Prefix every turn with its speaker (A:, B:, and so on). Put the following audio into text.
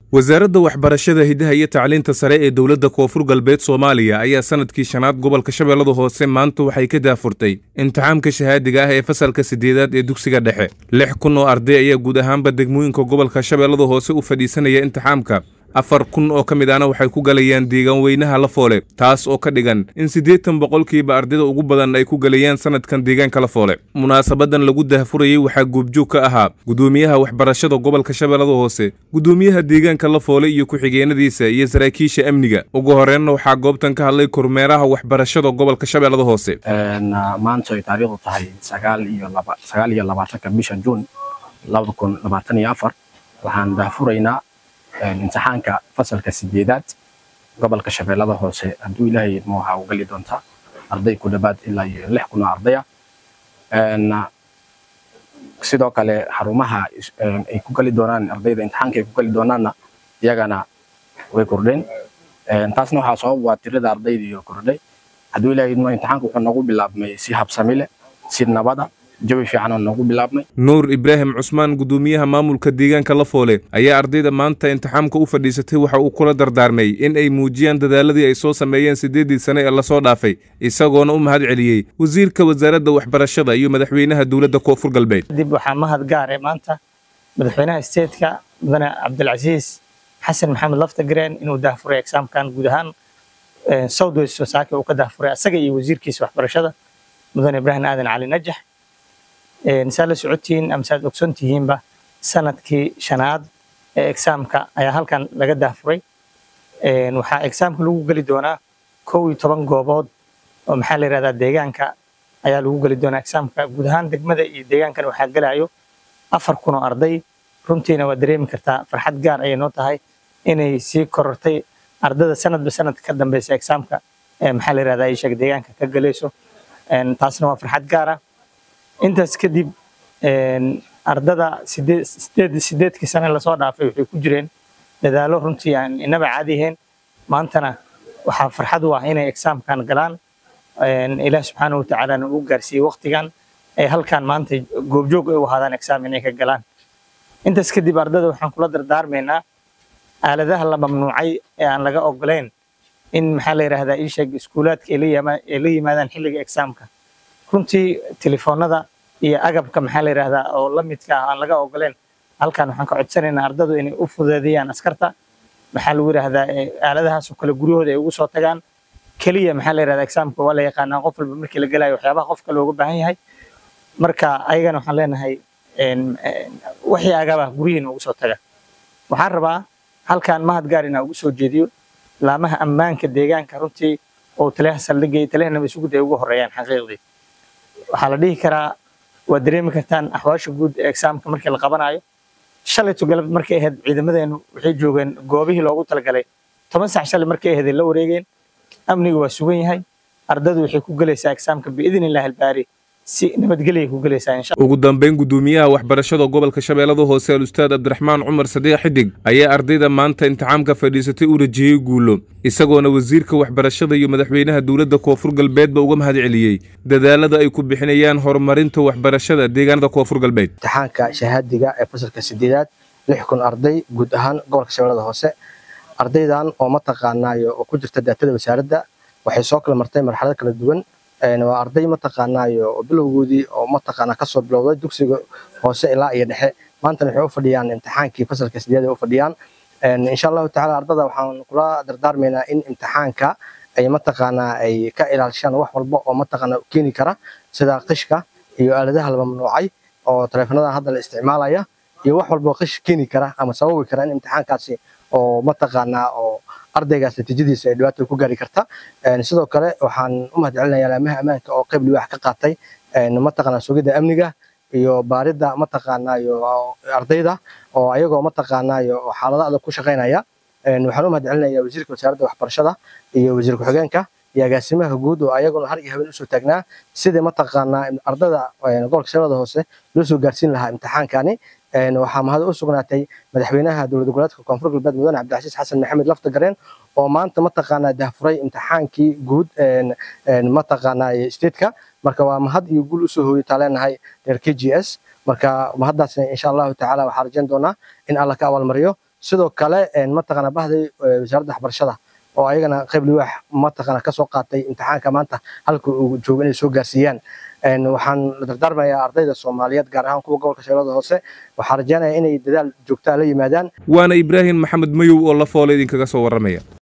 A: wasaaradda waxbarashada hiddaha iyo tacliinta sare ee dowladda koonfur galbeed soomaaliya ayaa sanadkii shanaad gobolka shabeellada hoose maanta waxay ka daafurtay imtixaamka shahaadiga ah ee fasalka siddeedaad ee dugsiga dhexe lix kun oo arday ayaa guud ahaanba degmooyinka gobolka shabeellada hoose u fadhiisanaya imtixaamka afar kun oo ka mid ahna waxay ku galayaan deegaan weynaha lafoole taas oo ka dhigan in siddeetan boqolkiiba ardayda ugu badan ay ku galayaan sanadkan deegaanka lafoole munaasabadan lagu daahfurayey waxaa goobjoog ka ahaa gudoomiyaha waxbarashada gobolka shabeellada hoose gudoomiyaha deegaanka lafoole iyo ku-xigeenadiisa iyo saraakiisha amniga ugu horreynna waxaa goobtan ka hadlay kormeeraha waxbarashada gobolka shabeellada hoose
B: maanta ay taariikhdu tahay sagaal iyo laba sagaal iyo labaatanka bisha juun labada kun labaatan iyo afar waxaan daahfuraynaa imtixaanka fasalka sideedaad gobolka shabeellada hoose hadduu ilaahay idmo waxaa u gali doontaa arday ku dhawaad ilaa iyo lix kun oo ardaya sidoo kale xarumaha ay ku gali doonaan ardayda imtixaanka ay ku gali doonaanna iyagana way kordheen taasna waxaa sabab waa tirada ardayda iyo kordhay hadduu ilaahay idmo imtixaanka wuxuu noogu bilaabmay si habsami leh si nabada jawi fiican oo noogu bilaabmay
A: nuur ibraahim cusmaan gudoomiyaha maamulka deegaanka lafoole ayaa ardayda maanta imtixaamka u fadhiisatay waxa uu kula dardaarmay in ay muujiyaan dadaaladii ay soo sameeyeen siddeeddii sane ee lasoo dhaafay isagoona u mahad celiyey wasiirka wasaaradda waxbarashada iyo madaxweynaha dowladda koonfur galbeed
C: dib waxaa mahad gaare maanta madaxweynaha isteedka mudane cabdilcasiis xasan maxamed laftagreen inuu daahfuray exaamkan guud ahaan south west wasaake uu ka daahfuray asaga iyo wasiirkiisa waxbarashada mudane ibraahim aadan cali najax saad la socotihiin ama saad ogson tihiinba sanadkii shanaad ee exaamka ayaa halkan laga daahfuray waxaa exaamka lagu geli doonaa kow iyo toban goobood oo maxaa la yidhahdaa deegaanka ayaa lagu geli doonaa exaamka guud ahaan degmada iyo deegaankan waxaa gelayo afar kun oo arday runtiina waa dareemi kartaa farxad gaar ayay noo tahay inay sii korortay ardada sanadba sanadka ka dambeysa exaamka maxaa la yidhahdaa ishaga deegaanka ka galayso taasna waa farxad gaar ah intaas kadib ardada sideedkii sane lasoo dhaafay waxay ku jireen dadaalo runtii aan inaba caadi ahayn maantana waxaa farxad u ah inay exaamkan galaan ilaah subxaana watacaalana uu gaarsiiyey waqtigan ay halkan maanta goobjoog ay u ahaadaan exaam inay ka galaan intaas kadib ardada waxaan kula dardaarmaynaa aaladaha la mamnuucay ee aan laga ogolayn in maxaa la yidhaahdaa iisheeg iskuulaadka ay la yimaadaan xilliga exaamka runtii telefoonada iyo agabka maxaa la yidhaahdaa oo la midka ah aan laga ogoleen halkan waxaan ka codsanaynaa ardadu inay u fududeeyaan askarta maxaa lagu yidhaahdaa aaladahaas oo kale guryahooda ay ugu soo tagaan keliya maxaa la yidhahdaa exaamka waa la yaqaanaa qof walba markii la gelayo waxyaabaha qofka looga baahan yahay marka ayagana waxaan leenahay wixii agaba guryihiina ugu soo taga waxaan rabaa halkan mahad gaar inaa ugu soo jeediyo laamaha ammaanka deegaanka runtii oo taliyaha saldhigga iyo taliyaha nabadsuguda ay ugu horeeyaan xaqiiqdii waxaa la dhihi karaa waad dareemi kartaan axwaasha guud ee exaamka markii la qabanayo shalayto galab markay ahayd ciidamadeenu waxay joogeen goobihii loogu talagalay toban sac shalay markay ahayd la wareegeen amniga waa sugan yahay ardadu waxay ku gelaysaa exaamka biidn illahi albaari si nabadgelya ku gelaysaa insha
A: ugu dambeyn gudoomiyaha waxbarashada gobolka shabeellada hoose alustaad cabdiraxmaan cumar sadiiq xidig ayaa ardayda maanta imtixaamka fadhiisatay u rajiyey guulo isagoona wasiirka waxbarashada iyo madaxweynaha dowladda koonfur galbeedba uga mahad celiyey dadaalada ay ku bixinayaan horumarinta waxbarashada deegaanada koonfur galbeed
B: imtixaanka shahaadiga ee fasalka sideedaad lix kun arday guud ahaan gobolka shabeellada hoose ardaydan oo mataqaanaayo oo ku jirta daatada wasaaradda waxay soo kala martay marxalad kala duwan waa arday mataqaanaayo oo bilowgoodii oo mataqaanaa kasoo bilowday dugsiga hoose ilaa iyo dhexe maantana waxay u fadhiyaan imtixaankii fasalka sideed ay u fadhiyaan insha allahu tacaala ardada waxaan kula dardaarmaynaa in imtixaanka ay mataqaanaa ay ka ilaalishaan wax walba oo mataqaanaa keeni kara sida qishka iyo aaladaha la mamnuucay oo taleefanada hadda la isticmaalaya iyo wax walba oo qish keeni kara ama sababi kara in imtixaankaasi oo mataqaanaa oo ardaygaas natiijadiisa ay dhibaato ku gaari karta sidoo kale waxaan u mahad celinayaa laamaha ammaanka oo qayb liwaax ka qaatay mataqaanaa sugidda amniga iyo baaridda mataqaanaayo ardayda oo ayagoo mataqaanaayo xaalado adag ku shaqaynaya waxaan u mahad celinayaa wasiirka wasaaradda waxbarashada iyo wasiir ku-xigeenka iyo agaasimaha guud oo ayaguna har iyo habeen usoo taagnaa sidii mataqaanaa ardada gobolka shabeellada hoose loo soo gaarsiin lahaa imtixaankani waxaa mahad u sugnaatay madaxweynaha dowlad goboleedka koonfur galbeed mudane cabdilcasiis xasan maxamed laftagareen oo maanta mataqaanaa dahfuray imtixaankii guud mataqaanaa statetka marka waa mahad iyo guul usoo hooyataa leenahay reer k g s marka mahaddaasna insha allahu tacaala waxaa rajayn doonaa in alla ka abaalmariyo sidoo kale mataqaana bahday wasaaradda waxbarashada oo ayagana qayb liwaax mataqaana kasoo qaatay imtixaanka maanta halka uu joogo inay soo gaarsiiyaan waxaan la dardaarmayaa ardayda soomaaliyeed gaar ahaan kuwa gobolka shabeellada hoose waxaan rajaynayaa inay dadaal joogtaa la yimaadaan
A: waana ibraahim maxamed mayow oo la foole idinkaga soo warramaya